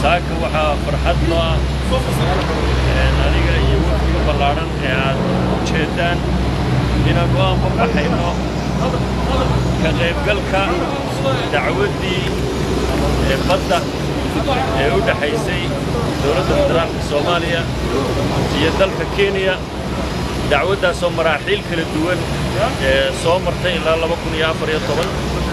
saaka waxaa farxad noo ah aniga iyo wafdiga ballaadhan ee aad u jeeddaan inaan u anbabaxayno ka qaybgalka dacwaddii ee badda ee u dhexaysay dowladda federaalka soomaaliya iyo dalka kenya dacwaddaasoo maraaxiil kala duwan ee soo martay ilaa laba kun iyo afar iyo toban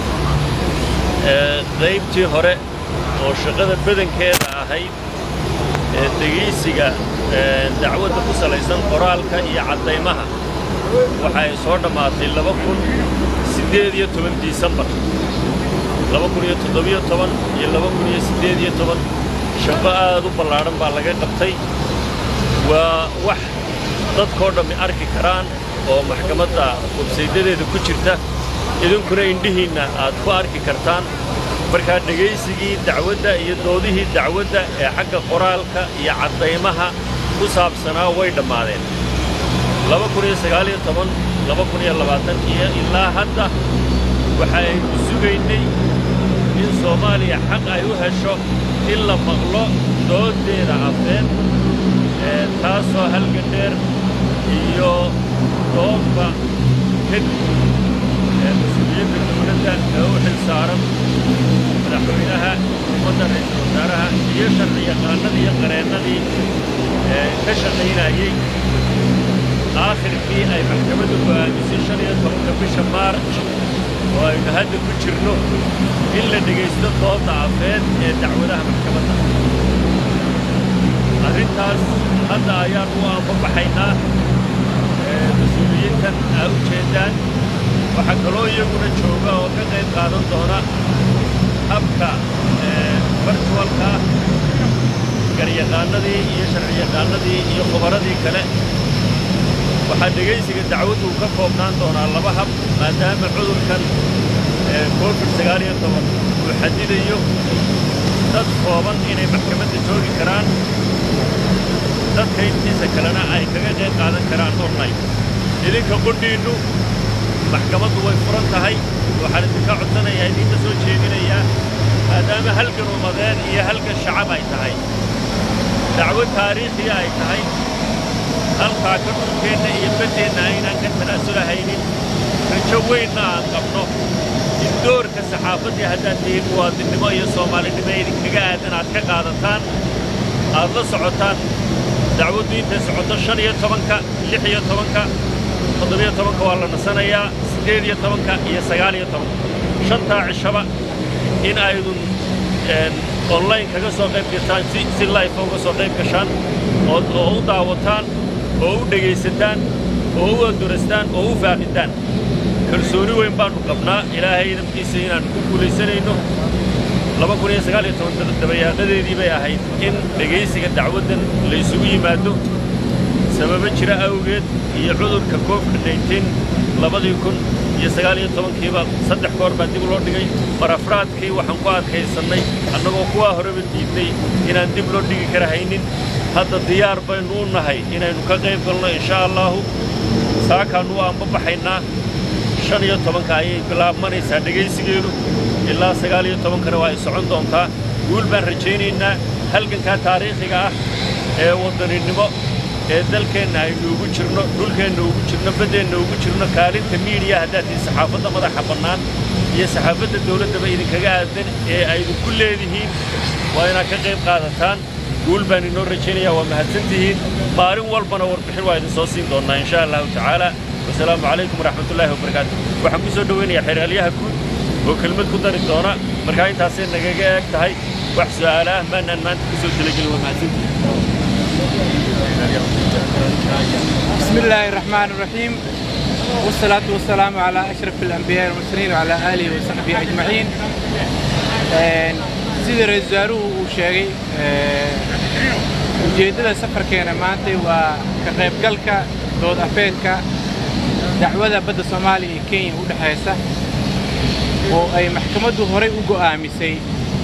qaybtii hore oo shaqada badankeeda ahayd ee degaysiga dacwadda ku salaysan qoraalka iyo caddaymaha waxa ay soo dhammaatay laba kun siddeed iyo toban disembar laba kun iyo toddobiyo toban iyo laba kun iyo siddeed iyo toban shaqo aad u ballaadhan baa laga qabtay waa wax dadkoo dhammi arki karaan oo maxkamadda websaydadeeda ku jirta idinkuna indhihiinna aad ku arki kartaan markaa dhegaysigii dacwadda iyo doodihii dacwadda ee xagga qoraalka iyo caddaymaha ku saabsanaa way dhammaadeen laba kun iyo sagaal iyo toban laba kun iyo labaatan iyo ilaa hadda waxaaynu sugaynay in soomaaliya xaq ay u hesho in la maqlo dooddeeda afeed ee taasoo halgan dheer iyo doodba kadib ee mas-uuliyadda dowladda ee u xil saaran madaxweynaha ummadda ra'iisul wasaaraha iyo sharciyaqaannadii iyo qareennadii ee ka shaqaynayey aakhirkii ay maxkamaddu go'aamisay shan iyo tobanka bisha maarj oo aynu hadda ku jirno in la dhegaysto doodda afeed ee dacwadaha maxkamadda arrintaas hadda ayaan u aanbabaxaynaa mas-uuliyiintan aa u jeeddaan waxaa kaloo iyaguna jooga oo ka qayb qaadan doona habka virtualka garyaqaannadii iyo sharciyaqaannadii iyo khubaradii kale waxaa dhegaysiga dacwaddu ka koobnaan doonaa laba hab maadaama cudurkan covid sagaal iyo toban uu xadidayo dad kooban inay maxkamadda joogi karaan dadka intiisa kalena ay kaga qayb qaadan karaan online idinka qudhiinnu maxkamaddu way furan tahay waxaan idinka codsanayaa idinka soo jeedinayaa maadaama halgan ummadeen iyo halgan shacab ay tahay dacwad taariikhiya ay tahay halkaa ka dhulkeenna iyo baddeenna aynaan ka tanaasulahaynin rajo weynna aan qabno in doorka saxaafaddii haddaad tihiin muwaadinnimo iyo soomaalinimo idinkaga aadan aad ka qaadataan aad la socotaan dacwaddu intay socoto shan iyo tobanka lix iyo tobanka toddobiyo tobanka waa la nasanayaa siddeed iyo tobanka iyo sagaal iyo tobanka shantaa cishaba in aydun online kaga soo qayb gashaan si life uga soo qayb gashaan oo u daawataan oo u dhegaysataan oo u andurastaan oo u faaqitaan kalsooni weyn baannu qabnaa ilaahay idamkiisa inaannu ku guulaysanayno laba kun iyo sagaal iyo toban dabayaaqadeedii bay ahayd in dhegaysiga dacwaddan la ysugu yimaado sababo jira awgeed iyo cudurka koofka nayteen labadii kun iyo sagaal iyo tobankiiba saddex goor baa dib loo dhigay marafraadkii waxaan ku adkaysannay annagoo kuwaa horeba diidnay inaan dib loo dhigi kara haynin hadda diyaar baynu u nahay inaynu ka qayb galno inshaa allaahu saakaannu u aanbabaxaynaa shan iyo tobanka ayay bilaabmanaysaa dhegaysigeedu ilaa sagaal iyo tobankana waa ay socon doontaa guul baan rajaynaynaa halgankaa taariikhiga ah ee waddaninimo ee dalkeenna aynu ugu jirno dhulkeenna ugu jirno baddeenna ugu jirno kaalinta miidiya haddaad tihi saxaafadda madaxa bannaan iyo saxaafadda dawladdaba idinkaga aadan ee aydinku leedihiin waa inaad ka qayb qaadataan guul baan inoo rajaynayaa waa mahadsantihiin maalin walbana warbixin waa idin soo siin doonnaa inshaa allahu tacaala wasalaamu calaykum waraxmatullaahi wabarakaatu waxaan ku soo dhowaynayaa xeeraalyaha guud oo kelmad ku dari doona markaa intaasay nagaga eeg tahay wax su'aala ah maanaan maanta ku soo talagelin waa mahadsantihiin بسم الله الرحمن الرحيم والصلاة والسلام على أشرف الأنبياء والمرسلين وعلى آله وصحبه أجمعين سيدي رئيس وزاروه وشيغي ujeeddada safarkeena maantay waa ka qaybgalka dood afeedka dacwada badda soomaaliya iyo kenya u dhexaysa oo ay maxkamaddu horay u go'aamisay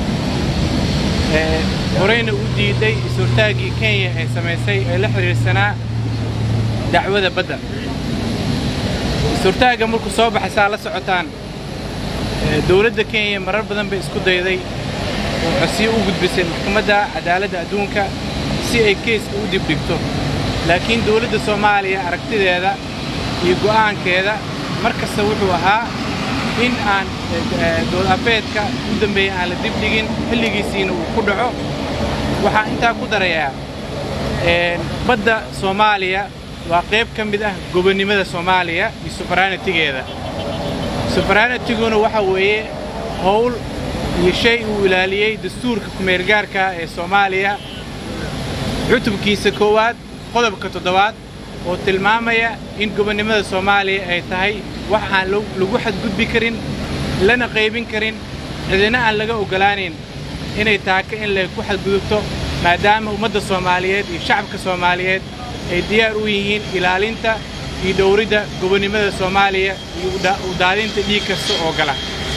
horeyna u diiday is-hortaaggii kenya ee samaysay ee la xidhiidhsanaa dacwada badda is-hortaagga markuu soo baxay saa la socotaan dowladda kenya marar badan bay isku dayday oo codsiyo u gudbisay maxkamadda cadaaladda adduunka si ay keyska u dibdhigto laakiin dowladda soomaaliya aragtideeda iyo go'aankeeda mar kasta wuxuu ahaa in aan dood afeedka u dambeeya aan la dibdhigin xilligiisiina uu ku dhaco waxaan intaa ku darayaa badda soomaaliya waa qayb ka mid ah gobonnimada soomaaliya iyo sufaranitigeeda sufaranityguna waxa weeye howl iyo shay uu ilaaliyey dastuurka kumeelgaarka ee soomaaliya cutubkiisa koowaad qodobka toddobaad oo tilmaamaya in gobonnimada soomaaliya ay tahay wax aan lagu xadgudbi karin lana qaybin karin cidina aan laga oggolaanayn inay taaka in lay ku xadgudubto maadaama ummadda soomaaliyeed iyo shacabka soomaaliyeed ay diyaar u yihiin ilaalinta iyo dhowridda gobonnimada soomaaliya iyo u daadinta dhiig kasta oo gala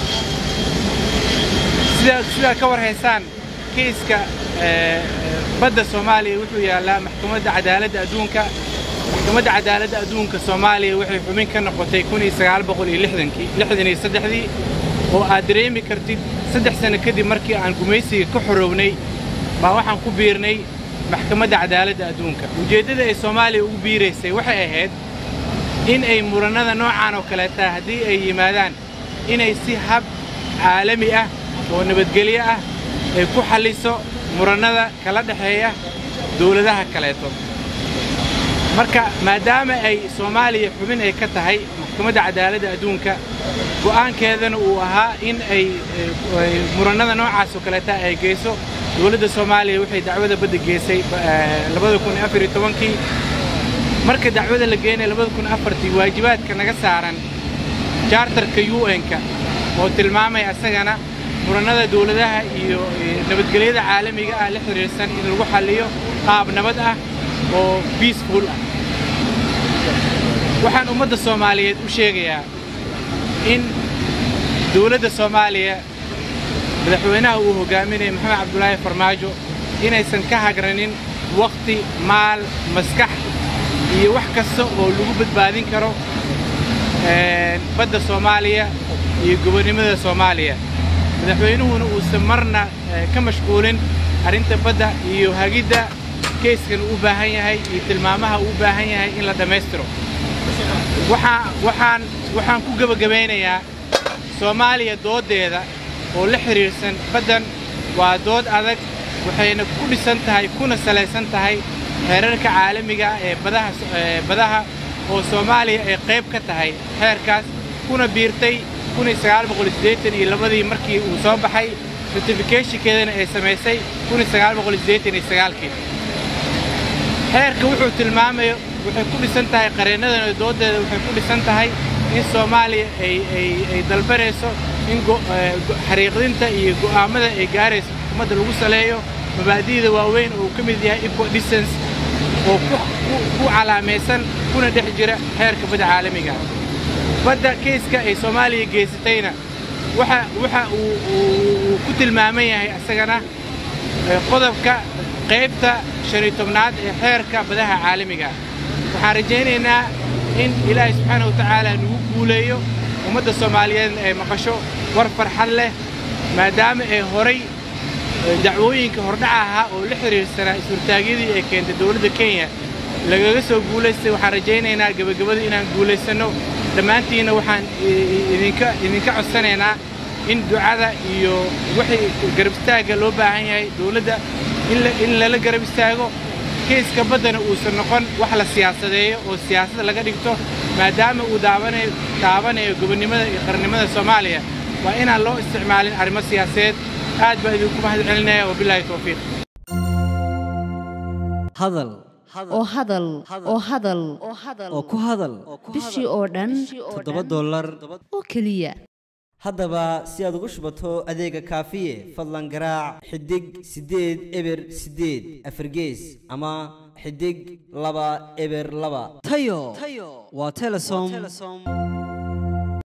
sidaad ka war haysaan keyska badda soomaaliya wuxuu yaallaa maxkamadda cadaaladda adduunka maxkamadda cadaaladda adduunka soomaaliya waxay xubin ka noqotay dii oo aad dareemi kartid saddex sanno kadib markii aan gumaysiga ka xorownay baa waxaan ku biirnay maxkamadda cadaaladda adduunka ujeeddada ay soomaaliya ugu biiraysay waxay ahayd in ay murannada noocaan oo kaleetaa haddii ay yimaadaan inay si hab caalami ah oo nabadgelyo ah ay ku xalliso murannada kala dhexeeya dawladaha kaleeto marka maadaama ay soomaaliya xubin ay ka tahay maxkamadda cadaaladda adduunka go'aankeedana uu ahaa in ay murannada noocaas oo kaleeta ay geyso dowladda soomaaliya waxay dacwada badda geysay kii marka dacwada la geenay tii waajibaadka naga saaran jaartarka un-ka oo tilmaamaya asagana murannada dawladaha iyo nabadgelyada caalamiga ah la xidhiirsan in lagu xalliyo qaab nabad ah oo biisful ah waxaan ummadda soomaaliyeed u sheegayaa in dawladda soomaaliya madaxweynaha uu hogaaminaya maxamed cabdulaahi farmaajo inaysan ka hagranin wakhti maal maskax iyo wax kasta oo lagu badbaadin karo badda soomaaliya iyo gobonnimada soomaaliya madaxweynuhuna uusan marna ka mashquulin arrinta badda iyo hagidda keyskan uu u baahan yahay iyo tilmaamaha uu u baahan yahay in la dhammaystiro waxaan waxaan ku gebagabaynayaa soomaaliya dooddeeda oo la xidhiirsan baddan waa dood adag waxayna ku dhisan tahay kuna salaysan tahay xeerarka caalamiga ah ee badaha badaha oo soomaaliya ay qayb ka tahay xeerkaas kuna biirtay iyo labadii markii uu soo baxay ratifikeshinkeedana ay samaysay kii xeerka wuxuu tilmaamayo waxay ku dhisan tahay qareennadana dooddeeda waxay ku dhisan tahay in soomaaliya ay dalbanayso in xariiqdinta iyo go'aammada ay gaarayso xukuumadda lagu saleeyo mabaadi'da waaweyn oo uu ka mid yahay equal distance oo ku calaamaysan kuna dhex jira xeerka badda caalamiga badda keyska ay soomaaliya geysatayna waxa uu ku tilmaaman yahay asagana qodobka qaybta shan iyo tobnaad ee xeerka badaha caalamiga waxaan rajaynaynaa in ilaahay subxaana wa tacaala nagu guuleeyo ummadda soomaaliyeedna ay maqasho war farxad leh maadaama ay horay dacwooyinka hordhaca ahaa oo la xidhiirsanaa is-hortaagyadii ay keentay dowladda kenya lagaga soo guulaystay waxaan rajaynaynaa gebagabada inaan guulaysanno dhammaantiinna waxaan idinka codsanaynaa in ducada iyo wixii garab istaagga loo baahan yahay dowladda in lala garab istaago keyska baddana uusan noqon wax la siyaasadeeyo oo siyaasadda laga dhigto maadaama uu daabanayo gobonnimada iyo qarannimada soomaaliya waa inaan loo isticmaalin arrimo siyaasadeed aad baa idinku mahad celinaya wabilaahi towfiiq hadal oo hadal oo hadal oo ku hadal bishii oo dhan toddoba dollar oo keliya haddaba si aad ugu shubato adeega kaafiye fadlan garaac xidig siddeed eber siddeed afargees ama xidig laba eber laba tayo waa telesom